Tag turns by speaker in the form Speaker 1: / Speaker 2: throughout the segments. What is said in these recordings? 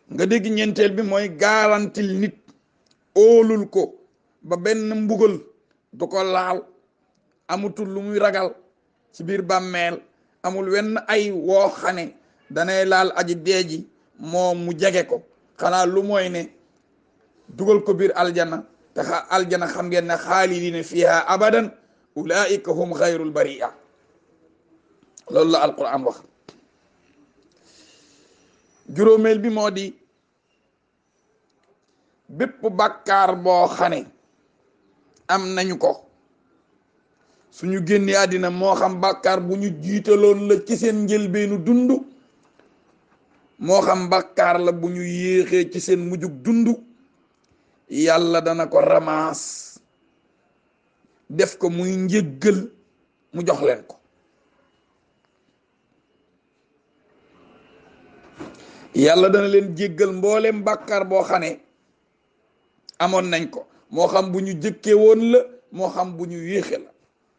Speaker 1: nga dégg ñeenteel bi mooy garantil nit óolul ko ba benn mbugal du ko laal amutul lu muy ragal ci biir bàmmeel amul wenn ay woo xane danay laal aji deeji moom mu jege ko xanaa lu mooy ne dugal ko biir aljana te xa aljana xam ngeen ne xaalidina fiha abadan ulaika hum xayrul baria loolu la alquran wax juróomeel bi moo di bépp bàkkaar boo xane am nañu ko suñu génnee àddina moo xam bàkkaar bu ñu jiitaloon la ci seen njëlbeenu dund moo xam bàkkaar la bu ñu yéexee ci seen mujjug dund yàlla dana ko ramaas def ko muy njëggal mu jox leen ko yàlla dana leen jéggal mboolem bàkkaar boo xam ne amoon nañ ko moo xam bu ñu jëkkee woon la moo xam bu ñu yéexe la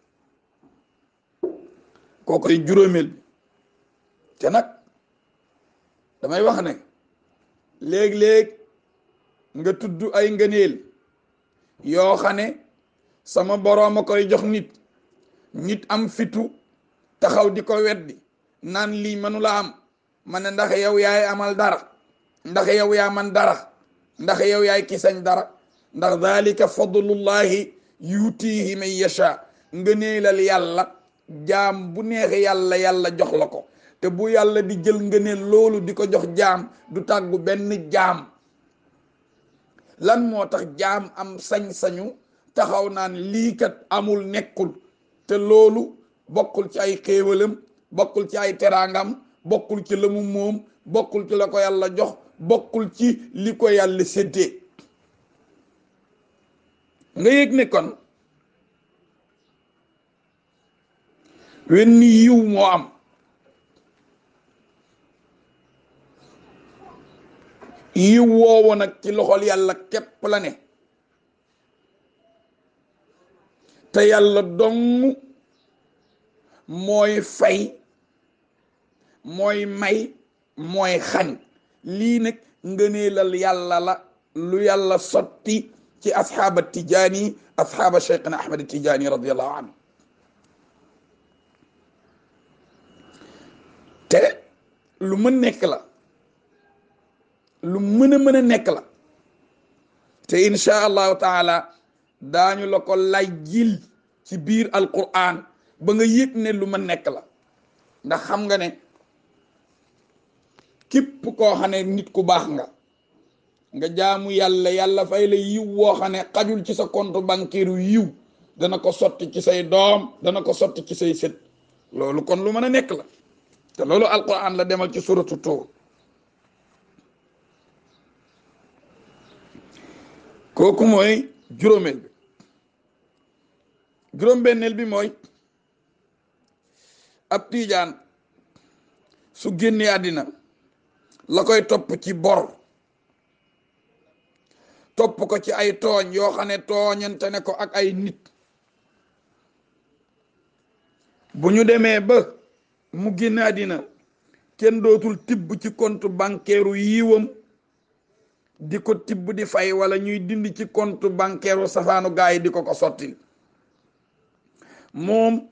Speaker 1: kooku ay juróomeel bi te nag damay wax ne léeg-léeg nga tudd ay ngëneel yoo xam ne sama boroom a koy jox nit nit am fitu taxaw di ko weddi naan lii mënula am ma ne ndax yow yaay amal dara ndax yow yaa man dara ndax yow yaay kisañ dara ndax dalika fadlullahi yutihi man yasha ngëneelal yàlla jaam bu neex yàlla yàlla jox la ko te bu yàlla di jël ngëneel loolu di ko jox jaam du tàggu benn jaam lan moo tax jaam am sañ-sañu taxaw naan lii kat amul nekkul te loolu bokkul ci ay xéewalam bokkul ci ay teraangam bokkul ci la mu moom bokkul ci la ko yàlla jox bokkul ci li ko yàlla séddee nga yëg ne kon wenn yiw moo am yiw woowu nag ci loxol yàlla képp la ne te yàlla dong mooy fay mooy may mooy xañ lii nag ngëneelal yàlla la lu yàlla sotti ci asxaaba tijaani asxaaba cheikhna ahmad tijaani radiallahu anhu te lu mën nekk la lu mën a mën a nekk la te insha allahu taala daañu la ko lajjil ci biir alquran ba nga yëg ne lu ma nekk la ndax xam nga ne képp koo xam ne nit ku baax nga nga jaamu yàlla yàlla fay la yiw woo xam ne xajul ci sa compte bancaire yiw dana ko sotti ci say doom dana ko sotti ci say sët loolu kon lu mën a nekk la te loolu alquran la demal ci suratu Tuur kooku mooy juróomeel bi juróom-benneel bi mooy ab tiijaan su génnee àddina la koy topp ci bor topp ko ci ay tooñ yoo xam ne tooñante ne ko ak ay nit bu ñu demee ba mu génn àddina kenn dootul tibb ci compte bancaire yiiwam di ko tibb di fay wala ñuy dindi ci compte bancaire safaanu gaa yi di ko ko sotti moom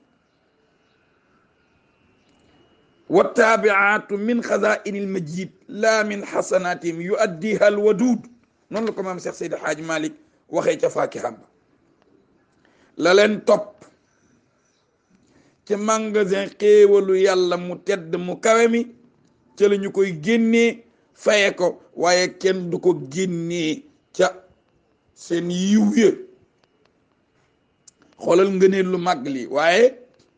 Speaker 1: wa taabiaatu min xazaini almajid la min xasanatihim yu addiha alwadud noonu la ko maam Cheikh Seydi Hadj Malick waxee ca faakiham ba la leen topp ci magasin xéewalu yàlla mu tedd mu kawe mi ca la ñu koy génnee faye ko waaye kenn du ko génnee ca seen yiw ya xoolal ngëneel lu màgg lii waaye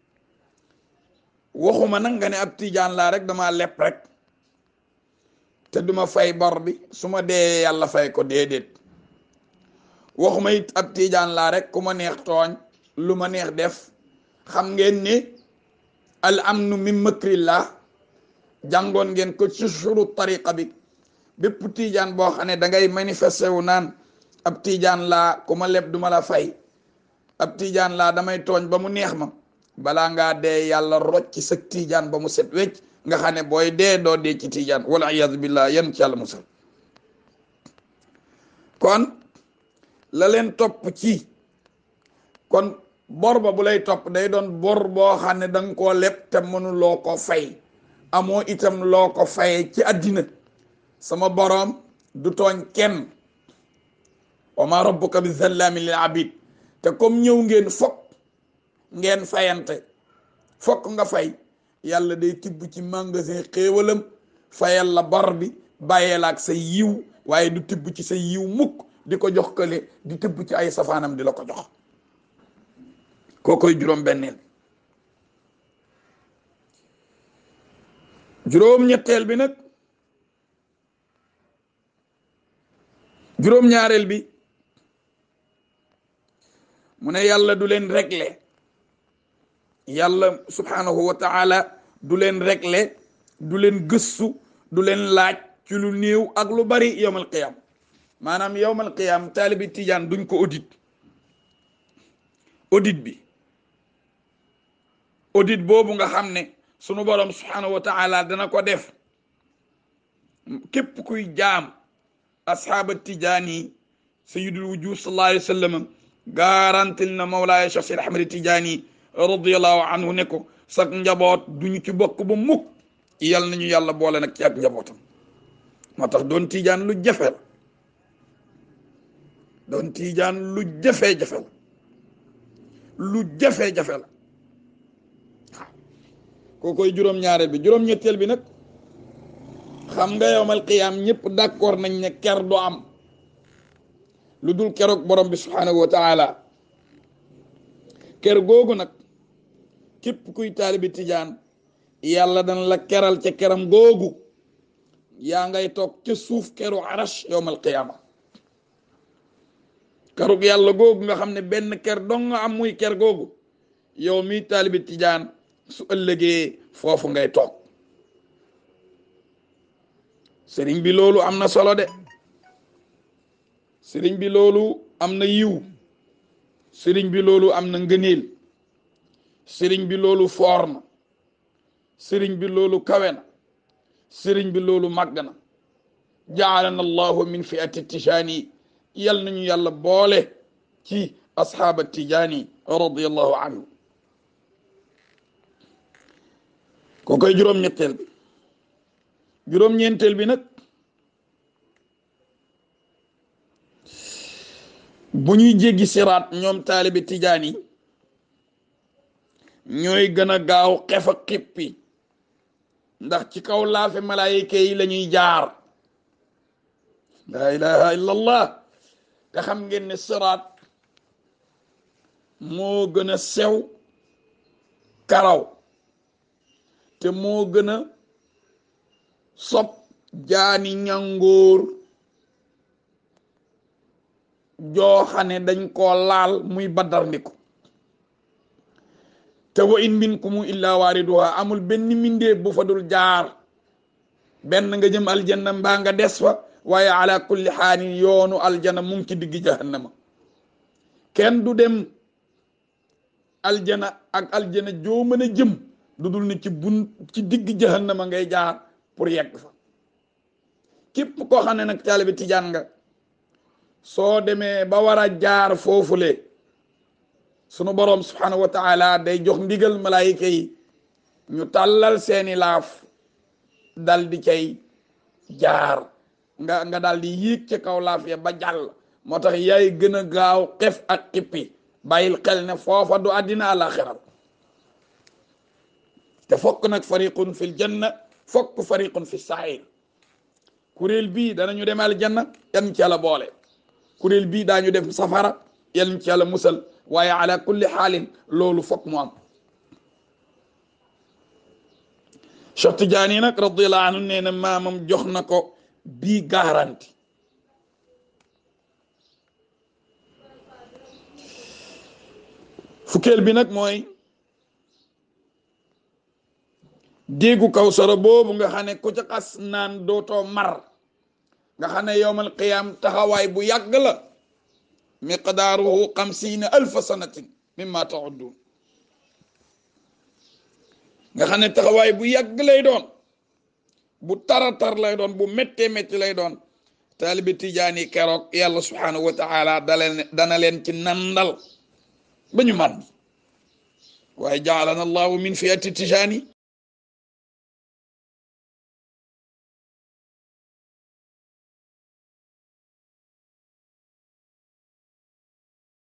Speaker 1: waxuma nag nga ne ab tijaan laa rek dama lepp rek te duma fay bor bi su ma dee yàlla fay ko déedéet waxuma it ab tijaan laa rek ku ma neex tooñ lu ma neex def xam ngeen ni al amnu min makrillah jàngoon ngeen ko ci suru tariqa bi bépp tijaan boo xam ne da ngay manifesté wu naan ab tijaan laa ku ma leb duma la fay ab tijaan laa damay tooñ ba mu neex ma balaa ngaa dee yàlla rocc ci sa tijaan ba mu set wecc nga xam ne booy dee doo dee ci tijaan wala iyadu billah yan ci yàlla musal kon la leen topp ci kon bor ba bu lay topp day doon bor boo xam ne danga koo leb te mënuloo ko fay amoo itam loo ko faye ci àddina sama boroom du tooñ kenn wa ma rabbuka bi zallaami lil abid te comme ñëw ngeen fokk ngeen fayante fokk nga fay yàlla day tibb ci magasin xéewalam fayal la bor bi bàyyeel ak sa yiw waaye du tibb ci sa yiw mukk di ko jox kële di tibb ci ay safaanam di la ko jox koo koy juróom benneel juróom ñetteel bi nag juróom ñaareel bi mu ne yàlla du leen régler yàlla subhanahu wa taala du leen régler du leen gëstu du leen laaj ci lu néew ak lu bari yowmal qiyam maanaam yowmal qiyam taalibi tijaan duñ ko audit audit bi audit boobu nga xam ne sunu borom subhanahu wa taala dana ko def képp kuy jaam asxaaba tijaani sayidul wujud sallallahu alayhi wa sallam garantil na mawlaaya Cheikh Seydi Ahmad Tijaani radiallahu anhu ne ko sax njaboot duñu ci bokk ba mukk yal nañu yàlla boole nag ci ak njabootam moo tax doon tijaan lu jafe la doon tijaan lu jafe-jafe la lu jafe-jafe la waaw koo koy juróom-ñaareel bi juróom-ñetteel bi nag xam nga yowmal qiyaam ñëpp d'accord nañ ne ker du am lu dul keroog borom bi subhanahu wa taala ker googu nag képp kuy taalibi tijaan yàlla dana la keral ca keram googu yaa ngay toog ca suuf keru arash yowmal qiyaama kerug yàlla googu nga xam ne benn ker dong nga am muy ker googu yow mi taalibi tijaan su ëllëgee foofu ngay toog sëriñ bi loolu am na solo de sëriñ bi loolu am na yiw sëriñ bi loolu am na ngëneel sëriñ bi loolu foor na sëriñ bi loolu kawe na sëriñ bi loolu màgg na jaalana allahu min fiati tijaani yal nañu yàlla boole ci asxaaba tijaani radiallahu anhu ko koy juróom-ñetteel bi juróom-ñeenteel bi nag bu ñuy jéggi siraat ñoom taalibi tijaan yi ñooy gën a gaaw xef a xippi ndax ci kaw laafe malaayika yi la ñuy jaar laa ilaha illa allah te xam ngeen ne siraat moo gën a sew karaw te moo gën a sob jaani ñangóor jooxane dañ koo laal muy baddarndiku te wa in minkum illa waariduha amul benn mindee bu fa dul jaar benn nga jëm aljanna mbaa nga des fa waaye ala kulli xaalin yoonu aljana mu ngi ci digg jahannama kenn du dem aljana ak aljana joo mën a jëm du dul ni ci bun ci digg jahannama ngay jaar pour yegg fa képp koo xam ne nag taalibe tijaan nga soo demee ba war a jaar foofule sunu boroom subhanahu wa taala day jox ndigal malaayika yi ñu tàllal seeni laaf dal di cay jaar nga nga dal di yéeg ca kaw laaf ya ba jàll moo tax yaay gën a gaaw xef ak xippi bàyyil xel ne foofa du àddina àlaxiral te fokk nag fariqun fil janna fokk fariqun fi sair kuréel bii danañu dem aljanna yan ci yàlla boole kuréel bii daañu dem safara yan ci yàlla musal waaye ala kulli xaalin loolu fokk mu am Cheikh Tidiane nag radiyallahu anhu nee na maamam jox na ko bii garanti fukkeel bi nag mooy déggu kawsara boobu nga xam ne ku ca xas naan dootoo mar nga xam ne yowmal qiyaam taxawaay bu yàgg la miqdaaruhu xamsiina alfa sanatin mimma taudduun nga xam ne taxawaay bu yàgg lay doon bu tara tar lay doon bu méttee métti lay doon taalibi tijaani keroog yàlla subhanahu wa taala daleen dana leen ci nandal ba ñu man waaye jaalana allahu min fiyati tijaani